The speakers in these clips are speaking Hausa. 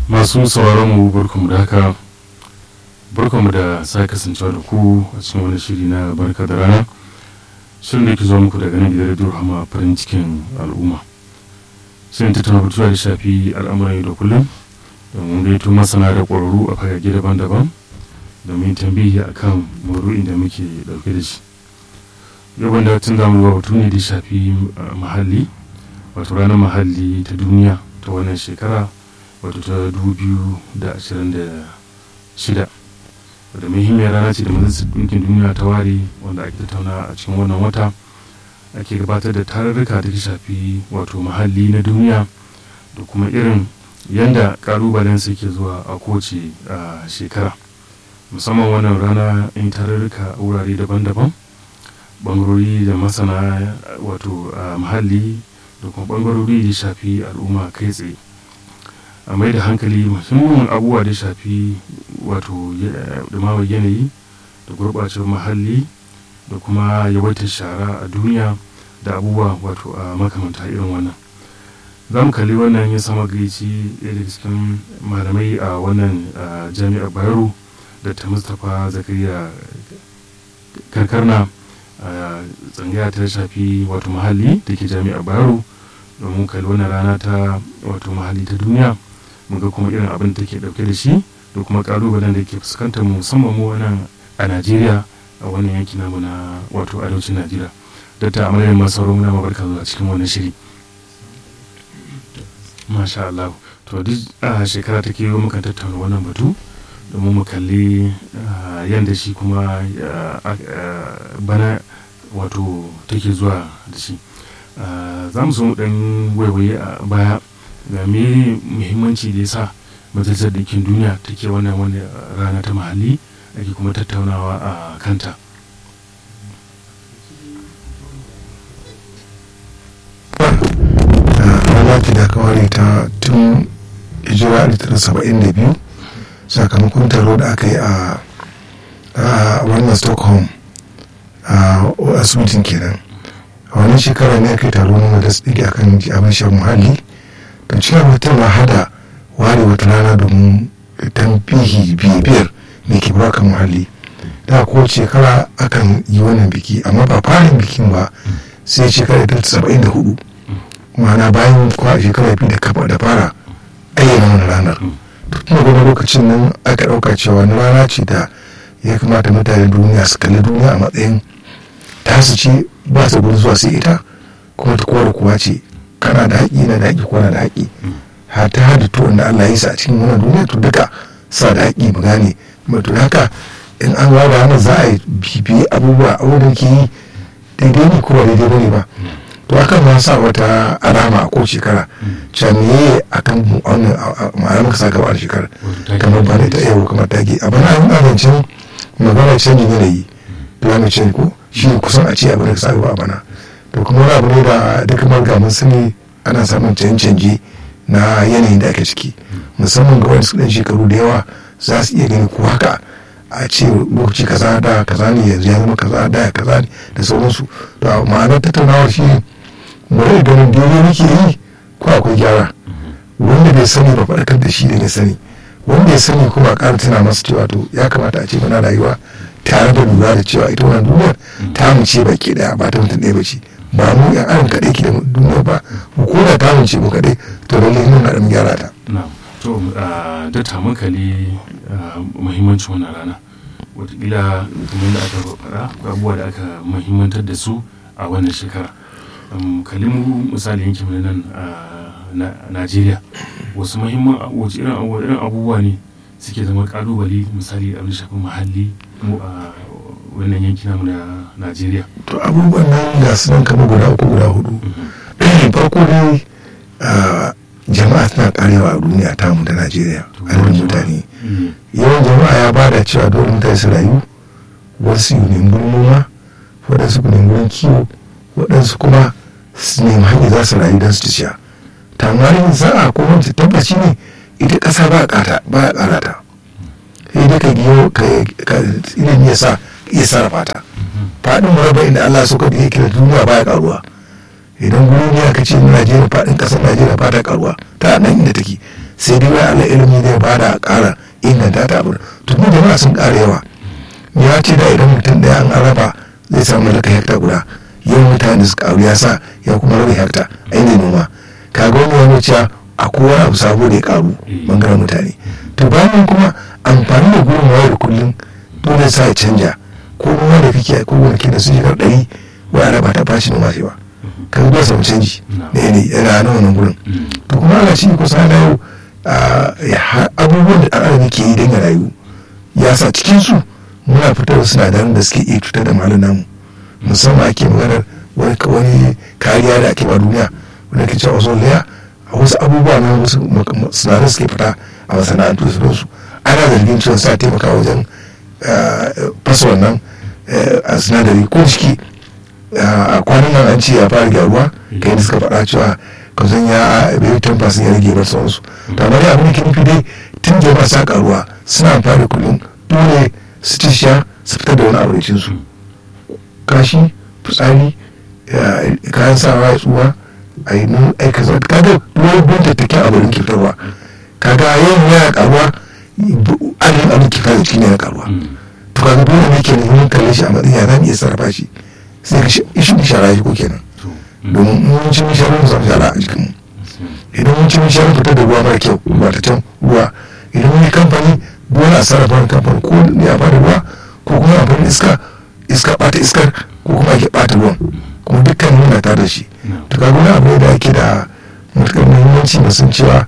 masu sauraron mu barkamu da haka barkamu da sa kasancewa da ku a cikin wani shiri na barka da rana shirin da ke zuwa muku daga nan gidan radio hama farin cikin al'umma shirin tattauna batuwa da shafi al'amuran yau da kullum domin gaito masana da ƙwararru a fagage daban-daban domin tambihi akan maudu'in da muke ɗauke da shi yau wanda tun zamu zuwa batu ne da shafi muhalli wato ranar muhalli ta duniya ta wannan shekara wato ta 2026 wadda muhimmiyar rana ce da majalisar ɗinkin duniya ta ware wanda ake tattauna a cikin wannan wata ake gabatar da tarurruka da ta shafi wato muhalli na duniya da kuma irin yadda kalubalen su ke zuwa a kowace shekara musamman wannan rana in tarurruka a wurare daban-daban bangarori da masana wato muhalli da kuma bangarori da shafi al'umma kai tsaye a mai da hankali muhimmin abubuwa da shafi wato dumamar yanayi da gurɓacewar muhalli da kuma yawaitar shara a duniya da abubuwa wato a makamanta irin wannan za mu kalli wannan ya sama gaici ɗaya daga cikin malamai a wannan jami'ar bayero da ta mustapha zakariya karkarna a tsangaya ta shafi wato muhalli da ke jami'ar bayero domin kalli wannan rana ta wato muhalli ta duniya muga kuma irin abin da take dauke da shi da kuma kalubalen da ke fuskantar mu musamman mu wannan a najeriya a wannan yanki namu na wato arewacin najeriya da ta amalin masu sauran muna mabarka zuwa cikin wannan shiri masha Allah to duk a shekara take yi muka tattauna wannan batu domin mu kalli yadda shi kuma bana wato take zuwa da shi za mu so mu dan waiwaye a baya ga me muhimmanci da ya sa majalisar ɗinkin duniya take wannan wani rana ta mahalli ake kuma tattaunawa a kanta rana ce da aka ware ta tun hijira da biyu sakamakon taro da aka yi a wannan stockholm a asibitin kenan a wannan shekara ne aka yi taro na da tsiki akan abin shan muhalli don cikin mutum na hada ware wata rana domin tambihi bibiyar da ke baka muhalli da ko shekara akan yi wannan biki amma ba farin bikin ba sai shekara ta saba'in da hudu ma'ana bayan kwa shekara biyu da kafa da fara ayyana wani ranar tun da lokacin nan aka ɗauka cewa wani rana ce da ya kamata mutane duniya su kalli duniya a matsayin tasu ce ba su gudu zuwa sai ita kuma ta kowa da kowa ce kana da haƙi na da haƙi ko na da haƙi har ta hada to wanda Allah ya sa a cikin wannan duniya to duka sa da haƙi mu gane to haka in an ba da za a yi bibiyi abubuwa abubuwan ke yi daidai ne ko ba daidai bane ba to akan ma sa wata alama a ko shekara can ne akan wannan ma'ana muka sa gaba da shekara kamar ba da ta yau kamar tage a bana an abincin magana canjin yanayi climate change ko shi kusan a ce abin da sa gaba a bana to kuma wani abu ne da duk marga mun sani ana samun canje-canje na yanayin da ake ciki musamman ga wani su ɗan shekaru da yawa za su iya gani ko haka a ce lokaci kaza da kaza ne yanzu ya zama kaza da kaza ne da sauransu to ma'anar tattaunawar shi bari ganin daidai nake yi ko akwai gyara wanda bai sani ba faɗakar da shi da ya sani wanda ya sani kuma ƙara tuna masa cewa to ya kamata a ce muna rayuwa tare da lura da cewa ita wannan duniyar ta mu ce baki daya ba ta mutum ɗaya ba ce ba mu yan adam kaɗai ke da duniya ba mu ko da ta mu ce mu kaɗai to lallai mun na ɗan gyara ta. to da ta munkali muhimmancin wannan rana watakila kamar da aka faɗa abubuwa da aka muhimmantar da su a wannan shekara kalimu misali yankin nan a najeriya wasu muhimman wace irin abubuwa ne suke zama kalubale misali abin shafin muhalli mu a wannan yanki namu na najeriya to abubuwan nan ga su nan kama guda uku guda hudu farko dai jama'a tana karewa a duniya tamu da najeriya adadin mutane yawan jama'a ya bada cewa dole mutane su rayu wasu yi gurin noma waɗansu ku gurin kiwo waɗansu kuma su nemi hanyar za su rayu don su ci ciya tamarin sa'a ko wani tabbaci ne ita ƙasa ba a ƙara ta sai dai ka giyo ka ilimi ya sa iya sarrafa ta faɗin murabba inda Allah suka da yake da duniya baya karuwa idan gurin ne aka ce na Najeriya faɗin ƙasar Najeriya ba ta karuwa ta nan inda take sai dai wai Allah ilimi zai ba da ƙara inganta ta abu to mu jama'a sun ƙara yawa ya ce da idan mutum ɗaya an araba zai samu mallaka hekta guda yau mutane su ƙaru ya sa ya kuma rabe hekta ainihin noma kaga wani wani cewa a kowa abu sabo da ya ƙaru bangaren mutane to bayan kuma amfani da gurin wayar kullum dole sa ya canja ko noma da kake ko gonaki da su shekar ɗari wai araba ta bashi noma sai ba ka zuwa samu canji da yanayi yana na wannan gurin to kuma ana shi kusa na yau abubuwan da ɗan adam ke yi don ya rayu ya sa cikin su muna fitar da sinadaran da suke iya cutar da malin namu musamman ake maganar wani kariya da ake ba duniya wanda ke cewa ozone layer a wasu abubuwa na wasu sinadaran suke fita a masana'antu da sauransu ana zargin cewa sa taimaka wajen fasa wannan sinadari ko jiki a kwanan nan an ce ya fara gyaruwa kai da suka faɗa cewa kazan ya bai tamfa sun ya rage ba sauransu to amma dai abin da ke nufi dai tun jama'a sa karuwa suna amfani kullum dole su ci sha su fitar da wani abincin su kashi fitsari kayan sawa ya tsuwa a yi nun aika zama kaga wani bin tattakin abin ke fitarwa kaga yin yana karuwa adadin abin ke fitar da cikin yana karuwa to kaga dole ne ke neman kalle shi a matsayin ya zan iya sarrafa shi sai ka shi shara shi ko kenan domin mun ci mishara mu samu shara a jikinmu idan mun ci mishara fitar da ruwa mara kyau ba ta can ruwa idan mun yi kamfani dole a sarrafa wani kamfani ko ya ba da ruwa ko kuma amfani iska iska bata iskar ko kuma ake bata ruwan kuma dukkan muna tare da shi to kaga wani abu da ake da matuƙar muhimmanci mu san cewa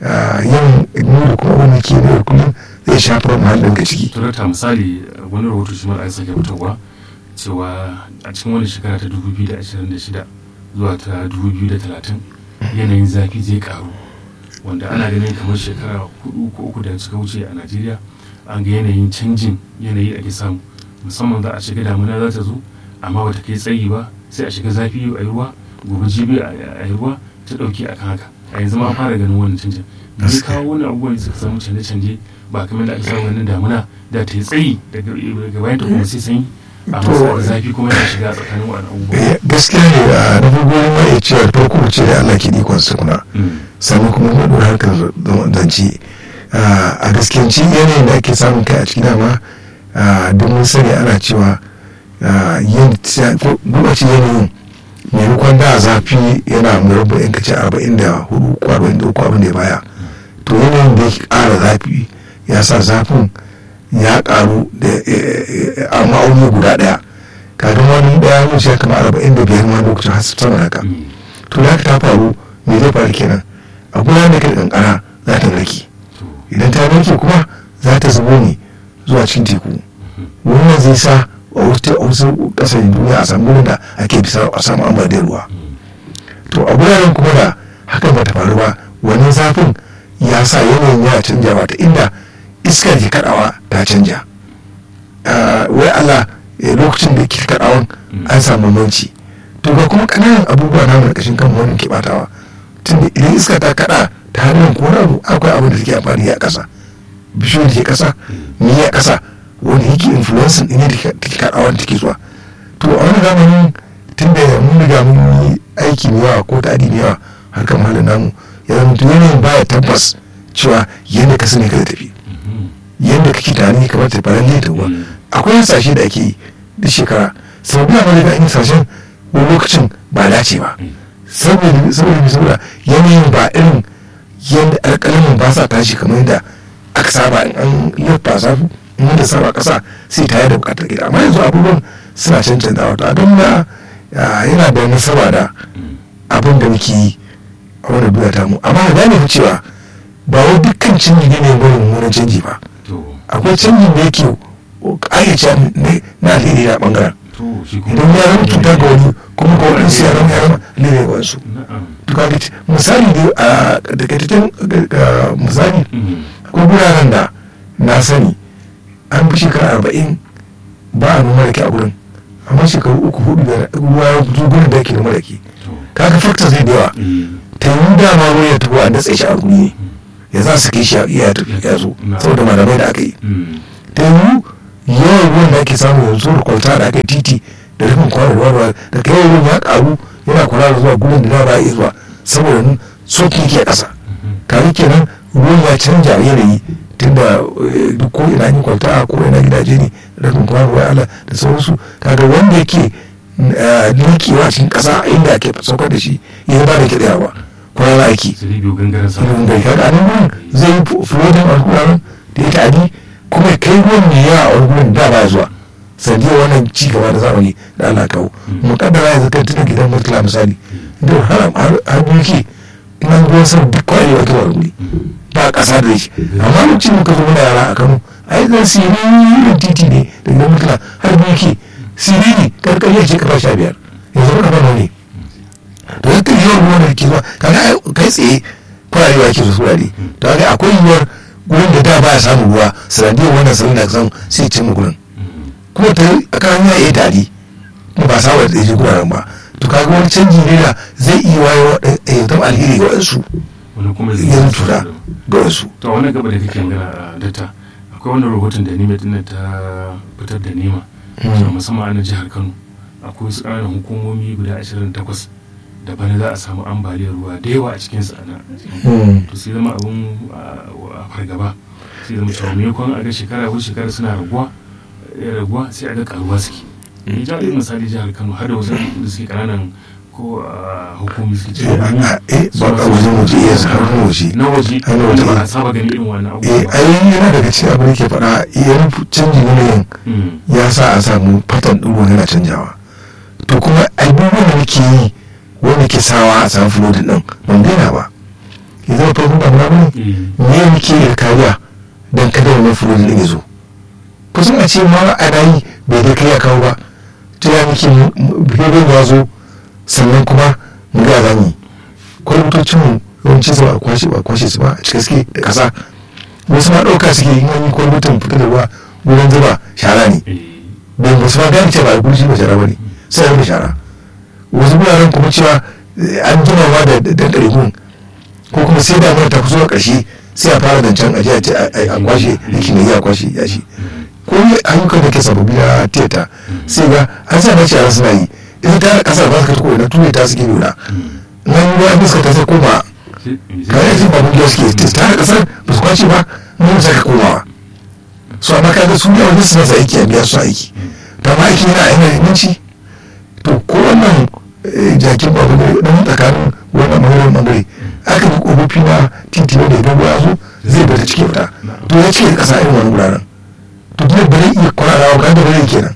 yin nuna kuma wani ke da kullum zai shafar muhallin ga ciki. Turata misali wani rahoto shi mara sake fitarwa cewa a cikin wani shekara ta 2026 zuwa ta 2030 yanayin zafi zai karu wanda ana ganin kamar shekara hudu ko uku da suka wuce a najeriya an ga yanayin canjin yanayi ake samu musamman za a shiga damuna za ta zo amma bata kai tsayi ba sai a shiga zafi a yi ruwa gobe jibi a yi ruwa ta dauki akan haka a yanzu ma fara ganin wannan canjin me kawo wani abubuwan da suka samu canje-canje ba kamar da ake samu ganin damuna da ta yi tsayi daga bayan ta kuma sai sanyi a zafi kuma yana shiga tsakanin wani abubuwa gaskiya ne a na farko ma ya ce da farko ce da Allah ke ikon su kuna sannan kuma mu dora harkar zance a gaskiyanci yanayin da ake samun kai a cikin dama don mun sani ana cewa yin gurɓace yanayin maimakon da zafi yana murabba in kace arba'in da hudu ko arba'in da uku abin da ya baya to yanayin da ya ƙara zafi ya sa zafin ya karu da a ma'auni guda daya kafin wani daya mun shi kama arba'in da biyar ma lokacin har sama haka to da ta faru me zai faru kenan a gudanar da kai kankara za ta narke idan ta narke kuma za ta zubo ne zuwa cikin teku wannan zai sa a wasu kasashen duniya a samu gurin da ake bisa a samu ambaliyar ruwa to a guraren kuma da hakan ba ta faru ba wannan zafin ya sa yanayin ya canjawa ta inda iskar ke kadawa ta canja wai Allah lokacin da ke kadawan an samu manci to ga kuma kananan abubuwa na mai kashin kan wani ke batawa tunda idan iska ta kada ta hannun ko abu akwai abin da take amfani a kasa bishiyoyi da ke kasa ni a kasa wanda yake influencing ɗin da take kadawan take zuwa to a wani zamanin tun da mun riga mun yi aiki mai yawa ko ta mai yawa harkar malin namu ya zama yanayin baya tabbas cewa yadda ka sani ka tafi yadda kake tunani kamar ta faran leta ruwa akwai hasashe da ake yi duk shekara sau biya ma daga yin sashen wani lokacin ba dace ba saboda saboda saboda yanayin ba irin yadda alƙalamin ba sa tashi kamar yadda aka saba in an yabba sa in da saba ƙasa sai ta da buƙatar gida amma yanzu abubuwan suna cancanta wato a don na yana da nasaba da abin da muke yi a wani duniya ta mu amma da gane cewa ba wai dukkan canji ne ne wani mummunan canji ba akwai canjin da yake ayyace na alheri na bangaren idan ya zama cuta ga wani kuma ga wani siya zama ya zama alheri ga wasu misali da takaitaccen misali akwai guraren da na sani an fi shekara arba'in ba a noma rake a gurin amma shekaru uku hudu da ruwa ya fito gurin da yake noma rake kaga fakta zai da yawa ta yi dama ruwa ya tafi a datse shi a guri ne ya za su kai shi ya tafi ya zo saboda malamai da aka yi ta yi yawan ruwan da ake samu yanzu da kwalta da aka yi titi da rufin kwanar ruwa ruwa da kai ruwan ya karu yana kwarara zuwa gurin da ba iya zuwa saboda soki ke kasa kare kenan ruwan ya canja yanayi tunda eh, duk ko ina yin kwalta ko ina gidaje ne rafin kuma ruwa ala da sauransu kaga wanda yake nukewa cikin ƙasa inda ake saukar da shi ya ba da ke tsayawa kwana aiki sai biyu gangaren sa irin bai kaga nan gurin zai yi fulodin alkuran da ya ta'adi kuma ya kai ruwan mai yawa a alkuran da ba zuwa sanadiyar wannan ci gaba da zamani da Allah kawo mu kaddara yanzu kan tunan gidan murtala misali da har har mulki ina ruwan sama duk kwari wata wani ba ƙasa da shi amma lokacin muka zo muna yara a Kano ai zan siriri titi ne da gidan murtala har mulki siriri karkar ya ce kafa sha biyar yanzu muka ba ne to yadda yiwuwar ruwan da ke zuwa kaga kai tsaye kwararewa yake zuwa wurare to kaga akwai yiwuwar gurin da da baya samun ruwa sanadiyar wannan salon da samu sai ya cimma gurin kuma ta kan hanya ya tari kuma ba sa wadda ya guraren ba to kaga wani canji ne da zai iya wayo ya zama alheri ga wasu wani kuma yanzu tura ga wasu to wani gaba da kake magana a data akwai wani rahoton da nima dinnan ta fitar da nema cewa musamman a nan jihar kano akwai wasu ƙananan hukumomi guda 28 da bana za a samu ambaliyar ruwa da yawa a cikin su ana to sai zama abun a fargaba sai zama cewa maimakon a ga shekara ko shekara suna raguwa ya raguwa sai a ga karuwa suke ni ja irin misali jihar kano har da wasu da suke ƙananan ko hukumi suke ce eh ba ka wajen waje iya har waje na waje Har na wanda waje. ba a saba ganin irin wannan eh abubuwa ai yana daga cikin abin da ke faɗa iyan canjin yanayin Mm. ya sa a samu fatan ɗin ruwan yana canjawa to kuma abubuwan da muke yi wanda ke sawa a samu fulodin ɗin ban daina ba ya zama farkon damuna ba ne Eh. me muke da kariya don kada wannan fulodin ɗin ya zo kusan a ce ma a rayi bai da kai ya kawo ba jira muke fulodin ya zo sannan kuma mu ga zami kwalbutocin mu yawanci su ba a kwashe ba a kwashe su ba a cike suke da ƙasa wasu ma ɗauka suke yi wani kwalbutan fita da ruwa wurin zuba shara ne Eh. bai musu ma gane cewa a gurji ba shara ba ne sai a rufe shara wasu wuraren kuma cewa eh, an gina ma da da ɗarigun ko kuma sai da ta kusa ƙarshe sai a fara zancen aje a ce a- a a kwashe yaki ne ya kwashe ya shi ko yi ayyukan da ke sababbi na tiyata sai ga an sa na shara suna yi ita ta ƙasar ba su ka tuko na tune ta suke nuna nan yi ruwa iska ta sai koma Sai- kayan jin babun da suke ta da ƙasar ba su kwace ba mun saka komawa so amma kaga su ne wani suna sa aiki a biya su aiki ta ma aiki yana yana inganci to ko wannan eh, jakin babu ne dan tsakanin wannan bangaren bangare aka bi kofofi na titi wanda idan ruwa ya zo zai bata cike fita to ya cike kasa irin wani wuraren to dole ba zai iya kwararawa ga da bare kenan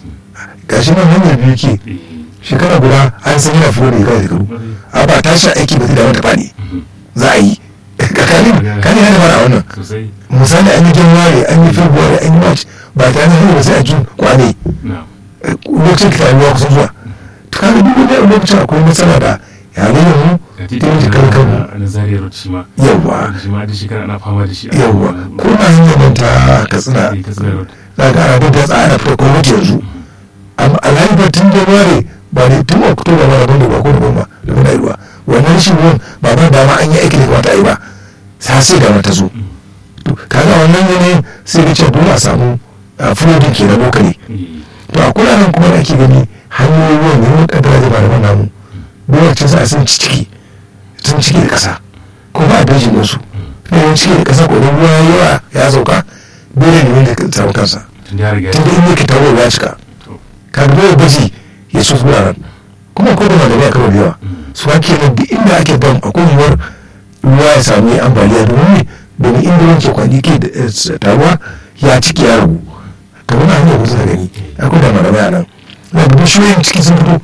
gashi nan hanyar biyu ke Eh. shekara guda an san yana furo da ya shekaru a ba tashi aiki ba zai dawo ta fani za a yi kakanin kani ya da fara wannan sosai misali an yi january an yi february an yi march ba ta hanyar ba sai a jun kwane na lokacin ka ruwa kusan zuwa to kaga duk wani lokacin akwai matsala da yanayin mu ga ta titi yanke kan kanmu a nazariyar road shi ma Yawwa. shi ma da shekara ana fama da shi a- yawwa ko na hanyar nan ta katsina Eh, Katsina road za ga ana da tsara fita gwamnati yanzu amma alhali ba tun january ba ne tun oktoba ba rabon da ba ko da goma da muna yi ruwa wannan shi ruwan ba ba dama an yi aiki da kamata a yi ba sa sai da ta zo to kaga wannan yanayin sai da ce dole a samu fulodin ke na lokali Eh. to a kuraren kuma da ake gani hanyoyin ruwan ne wani kaddara zai ba da namu lokacin sa sun ci ciki sun ciki da ƙasa ko ba a dajin musu ne yin ciki da ƙasa ko da ruwa ya yawa ya sauka dole ne wanda ka samu kansa tun da ya riga ya- tun da in yake taro ya cika to ka ga dole baji ya so su wuraren kuma ko da malamai a karo da yawa su ake nan duk inda ake bam a yiwuwar ruwa ya sami ambaliya domin ne domin inda wanke kwani ke da eh, taruwa ya ciki ya ragu kamar na hanyar kusa da gani akwai da malamai a nan na da bishiyoyin ciki sun fito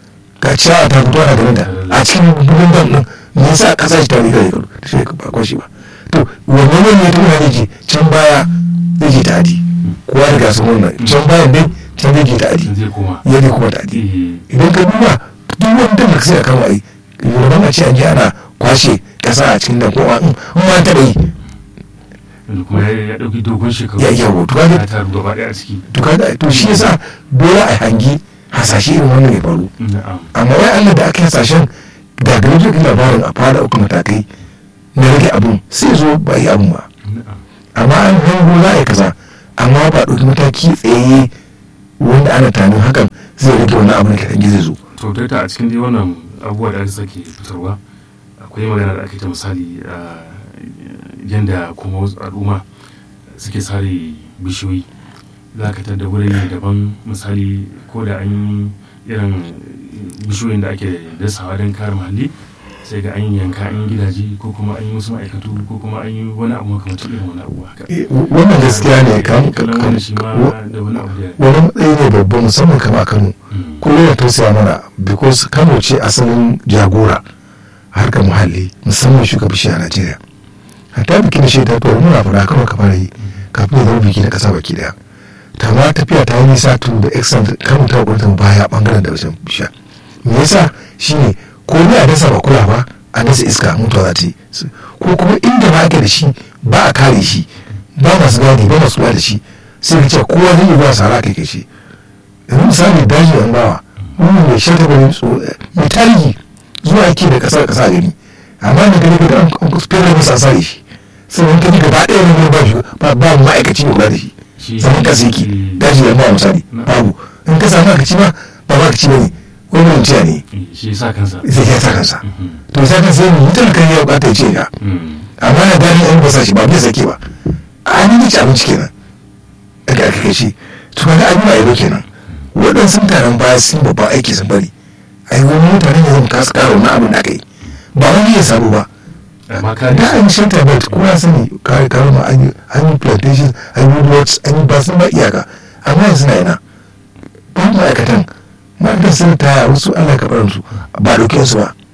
ga ciyawa ta fito ana ganin ta a cikin gudun dam din me yasa kasa shi ta riga da karu da shi ba kwashi ba to wannan ne ne tun da ji can baya zai je ta adi kowa da gasa wannan can bayan dai can zai je ta adi zai koma ya ne kuma ta adi Eh. idan ka duba duk wani dam da ka sai a kama yi yoruban a ce an je ana kwashe kasa a cikin da ko an in ma taɓa yi yanzu kuma ya ya ɗauki dogon shekaru Ya- yawo, to kaga- ya taru gaba ɗaya a ciki to kaga to shi yasa dole a hangi hasashe irin wannan ya faru na'am amma wai Allah da aka yi hasashen da gari duk labarin a fara uku matakai na rage abun sai zo ba yi abun ba na'am amma an hango za a yi kaza amma ba ɗauki mataki tsaye wanda ana tanin hakan zai rage wani abu da kaɗan zai zo to ta a cikin dai wannan abubuwa da aka sake fitarwa akwai magana da ake ta misali a yadda kuma wasu al'umma suke sare bishiyoyi za ka tada wurin daban misali ko da an yi irin bishiyoyin da ake dasawa don kare muhalli sai ga an yanka an yi gidaje ko kuma an yi wasu ma'aikatu ko kuma an yi wani abu makamacin irin wani abu haka wannan gaskiya ne kan wani shi ma da wani abu da wani matsayi ne babba musamman kama a kano kullum ya tausaya mana because kano ce asalin jagora harkar muhalli musamman shuka bishiya a najeriya hatta biki da shaida to muna fara kano ka fara yi kafin ya zama biki na kasa baki daya ta ma tafiya ta yi nisa tun da excellent kano ta gwamnatin baya bangaren da wajen bishiya me yasa shine ko ne a dasa ba kula ba a dasa iska mutuwa za ta yi ko kuma inda ba ake da shi ba a kare shi ba masu gadi ba masu kula da shi sai ka ce kowa zai yi zuwa sara kai kai shi yanzu misali daji yan bawa wani mai shata bane mai tarihi zuwa yake da kasa kasa gani amma da gani ga an fere masa sare shi sannan ka ji gaba ɗaya ne ba shi ba ba ma'aikaci ne kula da shi zaman kasa yake daji yan bawa misali babu in ka samu ma'aikaci ma ba ma'aikaci ba ne wani mutum ne shi ya sa kansa zai ya sa kansa to ya sa kansa ne mutum kan ya bukata ya ce ya amma na gani an basa shi ba bai sake ba a ni ci abinci kenan daga aka kai shi to kaga abin ba yabo kenan waɗansu mutanen baya sun babban aiki sun bari a yi wani mutane ne zan kasa karo na abin da aka yi ba wani ya samu ba amma ka da an yi shelter belt ko ya sani kare kare ma an yi an yi plantations an yi woodlots an yi ba sun ba iyaka amma yanzu na yana ba ma'aikatan ma'aikatan sun taya wasu allah ka su ba ɗauke su ba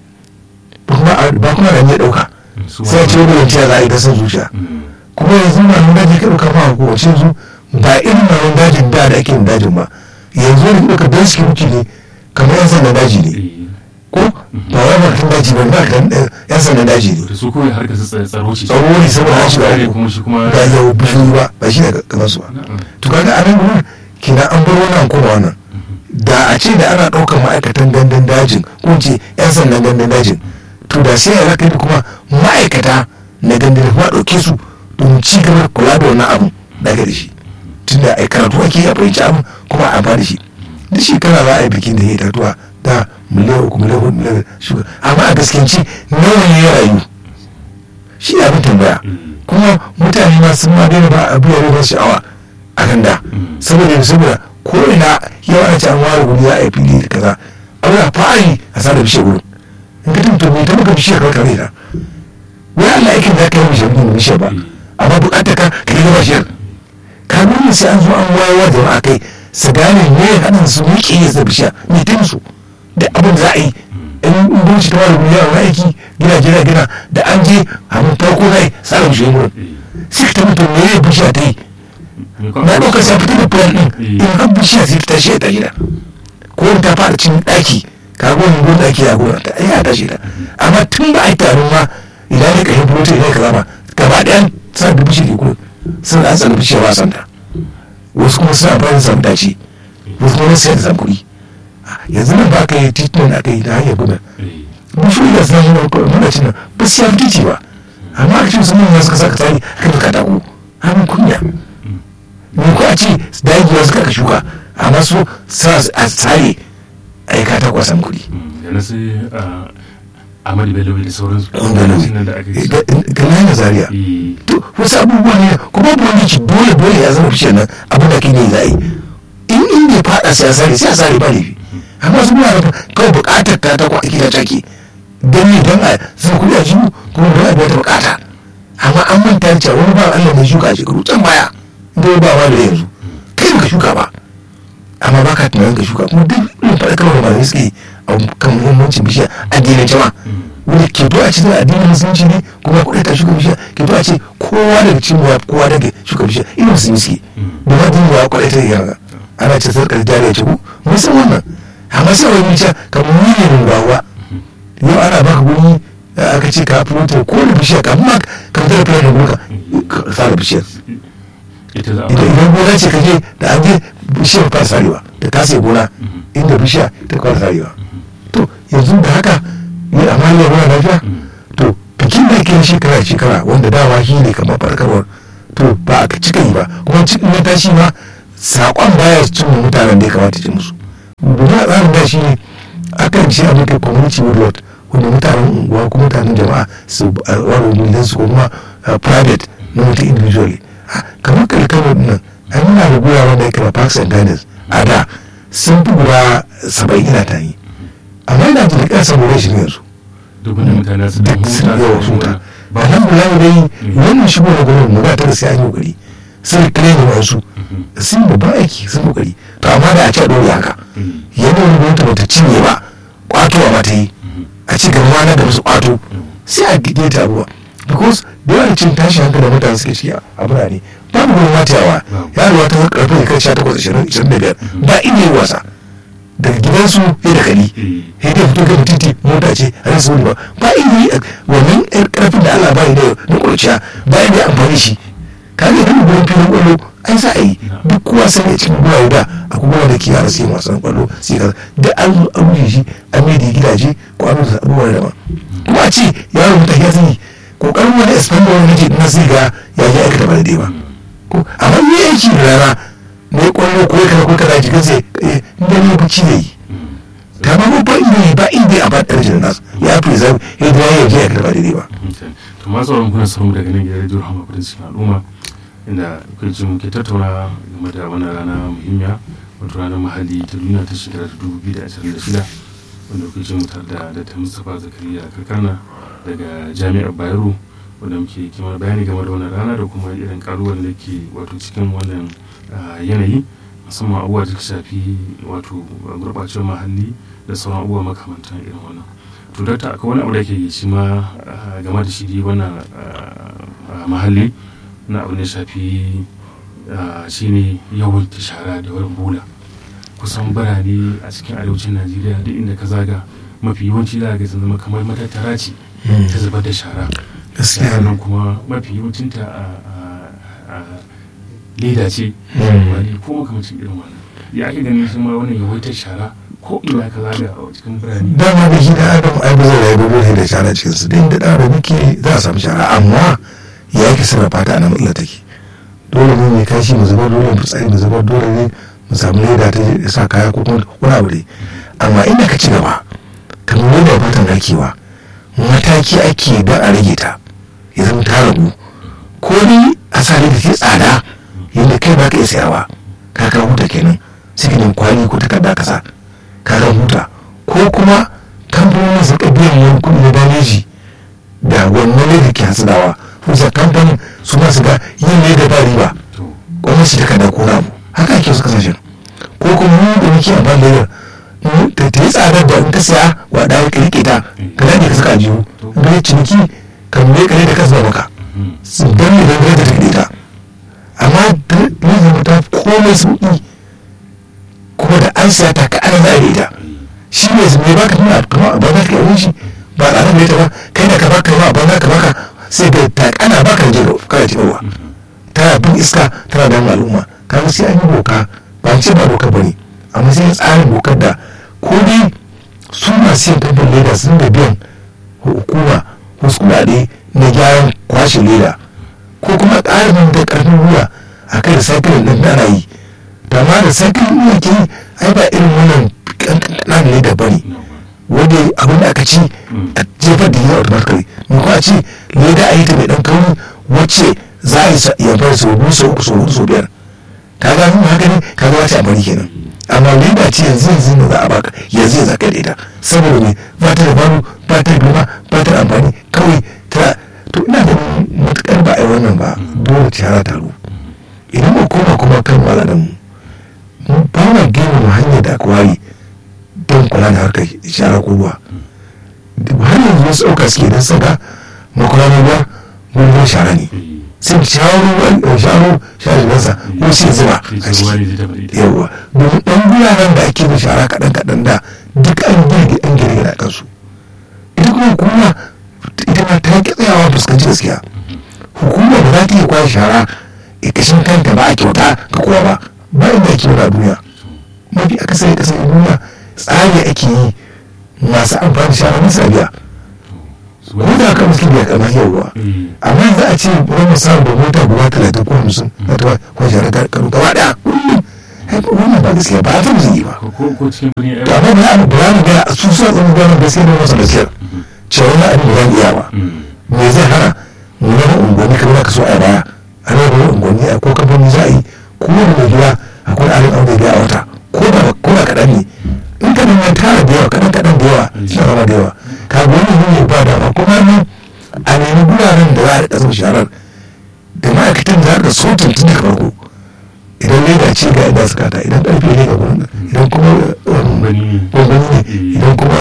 ba kuma da ne ɗauka sai ce wani yanci za a yi da san zuciya kuma yanzu na nan daji ka ɗauka ma ko wace yanzu ba irin na nan dajin da da ake yin dajin ba yanzu ne ɗauka don security ne kamar yan sanda daji ne ko ba wai martin daji ba ba kan yan sanda daji ne da su kawai harkar su tsaro ce tsaro ne saboda an shiga kuma shi kuma ba yau bishiyu ba ba shi ne kamar su ba to kaga a nan gurin kina an bar wannan koma wannan da a ce da ana ɗaukar ma'aikatan gandun dajin ko ce yan sandan gandun dajin to da sai ya kai kuma ma'aikata na gandun kuma ɗauke su domin ci gaba kula da wannan abu daga da shi tunda ai karatu ake a fahimci abu kuma a ba da shi duk shekara za a yi bikin da ya tatuwa da miliyan uku miliyan hudu miliyan shuga amma a gaskanci nawa ne ya rayu shi ne abin tambaya kuma mutane ma sun ma daina ba abu ya ba sha'awa a kan da saboda saboda ko ina yau ana ce an ware guri za a yi fili da kaza abu da fari a sa da bishiyar gurin in ka tuntu mai ta maka bishiyar kawai kare ta wai Allah aikin da ka yi bishiyar gurin bishiyar ba amma bukatar ka ka yi bishiyar ka nuna sai an zo an wayar da jama'a kai su gane me haɗin su miƙe ya da bishiya me ta musu da abin za a yi in bunci ta wani guri yawon aiki gina gina gina da an je abin farko zai tsara bishiyar gurin sai ka ta mutu me ya bishiya ta yi na ɗaukar sa fitar da plan ɗin in har bishiya sai ta tashi ta gida ko ta fara cin ɗaki ka ga wani gurin ɗaki ya gona ta ya tashi ta amma tun ba a yi taron ma idan ya kashe bulotin idan ka zama gaba ɗayan sa da bishiyar gurin sun an tsara bishiyar ba santa wasu kuma suna bayan samu dace wasu kuma sai da zamkuri yanzu nan ba ka yi titunan aka yi da hanyar gudan bishiyoyi da suna nuna muna cin nan ba su yafi titi ba amma aka ce su mun suka saka tsari aka fi katako hannun kunya ne ko a ce dagewa suka ka shuka amma su sa a tsare a yi katako a samu kuɗi. da na sai amadu bello da sauransu wanda da aka yi ga layin zaria to wasu abubuwa ne kuma ba ci dole dole ya zama bishiyar nan abu da kai ne za a yi in inda ya fada sai a sare sai a sare ba laifi amma su muna da kawai bukatar ta ta kwa gida take don ne don a zama kuɗi a jihu kuma don a biya ta bukata amma an manta da cewa wani ba Allah mai shuka a shekaru can baya da ba wa da yanzu kai baka shuka ba amma baka tunanin ka shuka kuma duk irin faɗakarwa da malamai suke a kan muhimmancin bishiya addinin jama'a wanda ke to a cikin addinin musulunci ne kuma kuɗi ta shuka bishiya ke to a ce kowa daga cikin ya kowa daga shuka bishiya ina musulmi suke da ma din ya kwaɗai ta yana ana ce sarkar jariya ce ku mun san wannan amma sai wani ce kamar ni ne mun bawa yau ana baka guri aka ce ka fulota ko da bishiya ka amma ka fitar da filar da gurka ka tsara bishiyar idan gona ce ka je da an je bishiyar fara sarewa da ka sai gona inda bishiya ta fara sarewa to yanzu da haka yi amaliya muna lafiya to bikin da ake shekara shekara wanda dama shi ne kamar farkarwar to ba a cika yi ba kuma cikin na tashi ma saƙon baya cin mutanen da ya kamata ci musu guda tsarin da shi ne akan ce a muka community woodlot wanda mutanen unguwa ko mutanen jama'a su ware miliyan su kuma private na mutum individually kamar kalkano nan an yana da guraren da ya kama parks and gardens a da sun fi guda saba'in ina ta yi amma yana da rikar saboda shi yanzu duk wani mutane su da duk sun huta yawa huta alhamdulillah dai wannan shigo da gwamnati mu ba ta da sai an yi kokari sun kire ne wasu sun babban aiki sun kokari to amma da a ce a dole haka yadda wani gwamnati ba ta cinye ba kwatowa ba ta yi a ci gaba na da wasu kwato sai a gide ta ruwa because da yawan cin tashi hankali da mutane suke shi a birane babu gurin matayawa yaruwa ta karfe da kai sha takwas ashirin ashirin da biyar ba inda yi wasa daga gidansu ya da kali ya dai fito kan titi mota ce a rasa wani ba ba inda yi wannan yar karfin da Allah bayi da na kurciya ba inda ya amfani shi ka ga idan gurin filin kwallo ai za a yi duk kowa sai ya cikin guraye da a kuma da ke yara sai wasan kwallo sai ka da an zo an rushe shi an mai da gidaje kwano da abubuwa da ba kuma a ce yaro mutane ya sani kokarin wani expander wani nake na sai ga ya je aikata ba daidai ba ko amma ni aiki da rana ne kwallo ko kana ko kana jikin sai inda ne bacci ne yi ta ba ba inda ne ba inda a ba ɗarjin nasu ya fi zai ya da ya je aikata ba daidai ba to ma sauran kuna samu daga nan gidan rediyo hama kudin cikin al'umma inda kai ji muke tattauna game da wannan rana muhimmiya wato ranar mahalli ta duniya ta shekara ta dubu biyu da ashirin da shida wanda kuke ji mu tare da da ta mustapha zakariya kakana daga jami'ar bayero wanda muke kimar bayani game da wannan rana da kuma irin kalubalen da ke wato cikin wannan yanayi musamman abubuwa da shafi wato gurɓacewar mahalli da sauran abubuwa makamantan irin wannan to dakta akwai wani abu da ke shi ma game da shi dai wannan mahalli na abu da shafi shine yawan shara da yawan bola kusan birane a cikin arewacin najeriya duk inda ka zaga mafi yawanci za ga sun zama kamar matattara ce ta zubar da shara gaskiya nan kuma mafi yawancinta a leda ce wani ko makamacin irin wannan ya ake ganin shi ma wannan yawaitar shara ko ina ka zaga a cikin birane dama da shi da adam ai ba zai rayu ba zai da shara cikin su din da da adam yake za a samu shara amma ya yake sarrafa ta a nan matsala take dole ne mai kashi mu zubar dole mu tsari mu zubar dole ne mu samu leda ta sa kaya ko kuma wani abu dai amma inda ka ci gaba kamar yadda fatan hakewa mataki ake don a rage ta ya zama ta ragu ko ni a sa da ke tsada yadda kai ba ka iya sayarwa ka ka huta kenan sai ka nemi kwali ko takarda ka sa ka ka huta ko kuma kamfanonin su biyan wani kuɗi na dameji da wannan ne da ke hasadawa kusa kamfanin su ma su ga yin ne da ba riba gwamnati takarda ko na abu haka ake su kasashen ko kuma mu da muke amfani da ta yi tsadar da in ka siya wa da ka rike ta ka dade ka saka jihu in ka yi ciniki ka mai kare da kasuwa maka su dan ne dan da take ta amma da ne ta komai sauki kuma da an siya ta ka ana za a ita shi ne su mai baka tuna kuma ba za ka yi shi ba a ranar ta ba kai da ka baka ba ba za ka baka sai da ta kana baka da jiro kana jirowa tana bin iska tana da al'umma kaga sai an yi boka ba ce ba doka bane amma sai tsarin dokar da ko dai su masu yin kamfan leda sun da biyan hukuma wasu kuɗaɗe na gyaran kwashe leda ko kuma ƙarin da ƙarfin ruwa a kan recycling ɗin ana yi da ma recycling ɗin ke ai ba irin wannan ƙanƙanan leda ba ne wanda abin da aka ci a jefar da yi automatically mu kuma ce leda a yi ta mai ɗan kauri wacce za a yi yamfar sau biyu sau uku sau hudu sau biyar ka ga mun haka ne ka ga wata amfani kenan amma leda ce yanzu yanzu ne za a baka yanzu yanzu ka leda saboda me ba ta da baro ba ta da girma ba ta da amfani kawai ta to ina da matukar ba a yi wannan ba dole ta yara taro idan mu koma kuma kan malamin mu ba ma girmama hanyar da aka ware don kula da harkar shara ko ruwa har yanzu wasu ɗauka suke don saka makwaranin ruwa gurbin shara ne sai sharo sharo sharinansa ko sai zuba a ciki yawa domin ɗan guraren da ake da shara kaɗan kaɗan da duk an girgi an girgi da kansu ita kuma hukuma ita ma ta ki tsayawa fuskanci gaskiya hukuma ba za ta iya kwashe shara ƙashin kanta ba a kyauta ga kowa ba ba inda ake wani a duniya mafi akasari kasar duniya tsari ake yi masu amfani shara masu biya ko da haka muske biya kamar yauwa amma za a ce wani samu da mota guda talatin ko hamsin na ta kwashe shara ta karu gaba daya kullum wannan ba gaskiya ba ta musu yi ba to amma ba za ba mu ga su suna tsanin gwanin gaskiya da masa gaskiya cewa wani abin da za mu iya ba me zai hana mu zama unguwanni kamar ka so a baya a raba unguwanni a ko kamfani za a yi ko wani mai gida akwai arin aure da a wata ko da ko da kaɗan ne in ka neman tara da yawa kaɗan kaɗan da yawa suna rama da yawa ka ga wani ne ba dama kuma nan a nemi guraren da za a riƙa zuba sharar da ma'aikatan za a riƙa sautin tun daga farko idan leda ce ga inda suka ta idan ƙarfe ne ga gurin idan kuma gwangwani ne idan kuma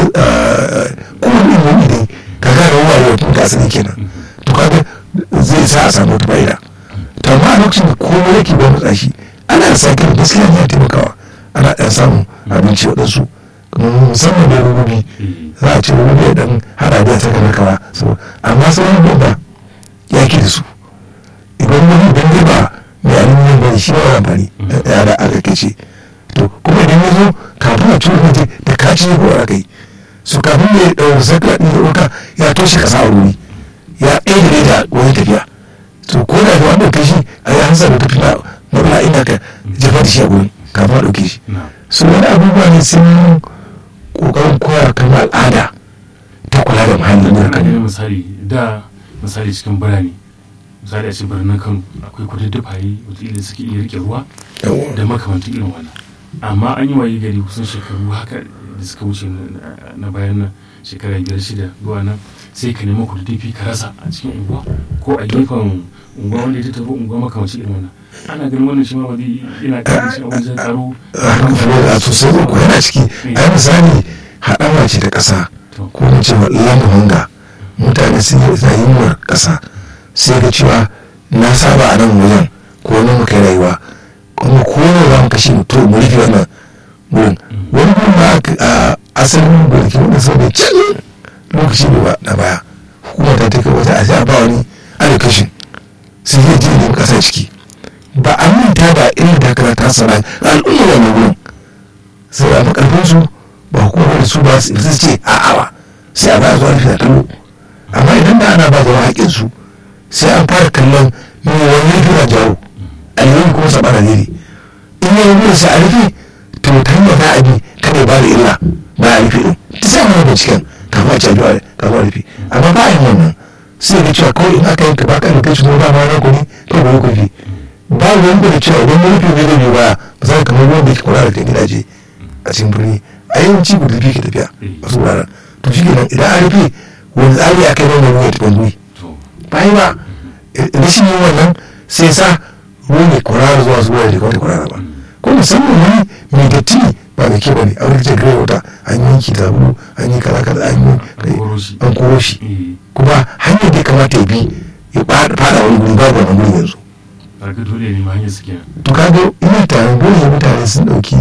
kuma ɗin wani ne ka gane wani wani ga asali kenan to kaga zai sa a samu wata fa'ida to amma a lokacin da komai yake ba matsa shi ana da sake da gaskiya ne ya taimakawa ana ɗan samun abinci waɗansu musamman da rububi za a ce rububi ya ɗan haɗa da ta kana kawa amma sauran bomba ya ke da su idan wani idan dai ba mai aluminium ba shi ba amfani yara aka kace to kuma idan ya zo kafin a tura mutum da kaci ne ko a kai su kafin mai ɗaukar sakla ɗin da ɗauka ya toshe ƙasa a wuri ya ɗaya da wani tafiya to ko da wanda ɗauke shi a yi hansa da tafi na mabla inda ka jefa da shi a gurin kafin a ɗauke shi su wani abubuwa ne sun ƙoƙarin koya kan al'ada ta kula da muhalli ne kan misali da misali cikin birane misali a cikin birnin kano akwai kududdufaye wataƙila suke iya rike ruwa da makamantan irin wannan amma an yi waye gari kusan shekaru haka da suka wuce na bayan nan shekara biyar shida zuwa nan sai ka nema kududdufi ka rasa a cikin unguwa ko a gefen unguwa wanda ya tattaro unguwa makamancin irin wannan ana ganin wannan shi ma ba zai yana kan shi a wajen tsaro a sosai ko yana ciki a yi misali haɗama ce ta ƙasa ko mu ce lamu hanga mutane sun yi yunwar ƙasa sai ga cewa na saba a nan wajen ko wani muka yi rayuwa kuma ko ne za mu kashe mutu mu rufe wannan wurin wani gurin ba a asalin gurki wanda sau da can lokaci ne ba na baya hukumar ta ta kai wata a sai a ba wani allocation sai zai je nemi ƙasa ciki ba a manta da irin takara ta sana al'umma wannan wurin sai a makarfin su ba hukumar da su ba su ce a'a ba sai a ba zuwa rufe da kallo amma idan da ana ba jama'a haƙƙin su sai an fara kallon me wani ya tura jawo alheri kuma saba da niri in yi wurin sai a rufe to ta hanyar za a bi kada ba da illa ba a rufe din ta sa mana binciken kafin a caji a kafin a rufe amma ba a yin wannan sai ga cewa kawai in aka yanka ba ka kai shi ba ma na kuni kai ba kufi ba wani da cewa idan mun rufe zai biyu baya ba za ka kamar wanda yake kula da kan gidaje a cikin birni a yawanci guda biyu ke tafiya a su wuraren to shi kenan idan an rufe wani tsari a kai wannan ruwa ya tafi wani bayan ba rashin yin wannan sai sa ruwa ne kwarara zuwa zuwa da kawai kwarara ba ko musamman wani mai datti ba mai kyau bane a wani kicin gare wata an yi yanki tabu an yi kaza kaza an yi an koro shi kuma hanyar da ya kamata ya bi ya fada wani guri babu wani guri yanzu kaga dole ne ma hanyar suke to kaga ina tare dole mutane sun dauki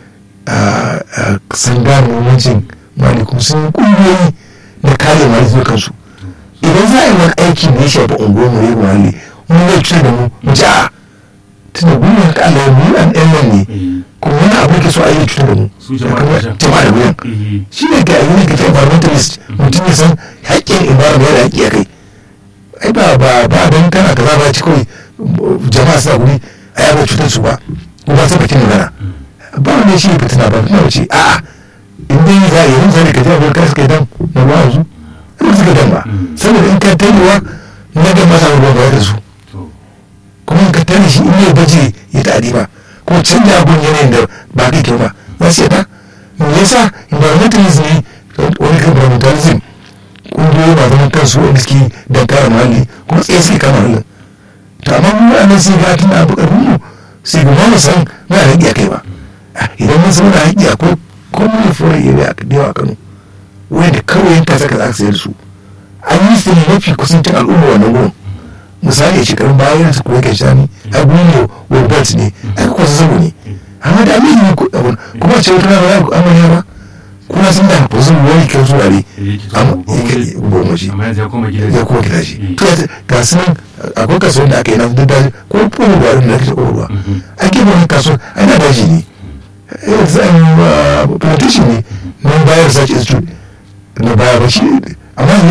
san gane muhimmancin mali kuma sun kungiyoyi na kare mali zuwa kansu idan za a yi wani aiki da ya shafi unguwar mu yi muhalli mun zai cutar da mu mu ji a tunda gudun haka Allah ya mu an ɗan nan ne kuma wani abu ke so a yi cutar da mu jama'a da wuyan shi ne ga yi ga environmentalist mutum ya san haƙƙin environment da haƙƙi a kai ai ba ba ba don kana kaza ba ci kawai jama'a suna guri a yaba cutar su ba ko ba ta bakin magana ba wani shi fitina ba fitina wace a'a in dai za a yi yin zane ka ji abin kai suka yi dan na ruwa yanzu in suka dan ba saboda in ka taiwa na da masa ruwa ba da su kuma in ka tare shi in yi baje ya tadi ba ko canja abun yanayin da ba kai kyau ba za su yadda me yasa environmentalism ne wani kan environmentalism kungiyoyi ba zaman kansu wanda suke don kare muhalli kuma tsaye suke kama muhallin to amma mu a nan sai ga tun abu karfin mu sai ga mu san na haƙi a kai ba idan mun san na haƙi a ko kuma fura area a yawa a Kano wanda kawai yanka saka za ka sayar su an yi su ne mafi kusancin al'umma wannan gurin misali a shekarun bayan su kuwa ke shani a gurin world belt ne a ka kwasa sabo ne amma da amini ne kuma a ce wata rana ba amarya ba kuna sun da ba zan wani kyau zuwa ne goma shi ya kuma gida shi to ga su nan akwai kasuwan da aka yi na duk daji ko kuma ruwa da ake ko ruwa ake wani kasuwan ana daji ne plantation ne nan bayar research institute na bayar ba shi amma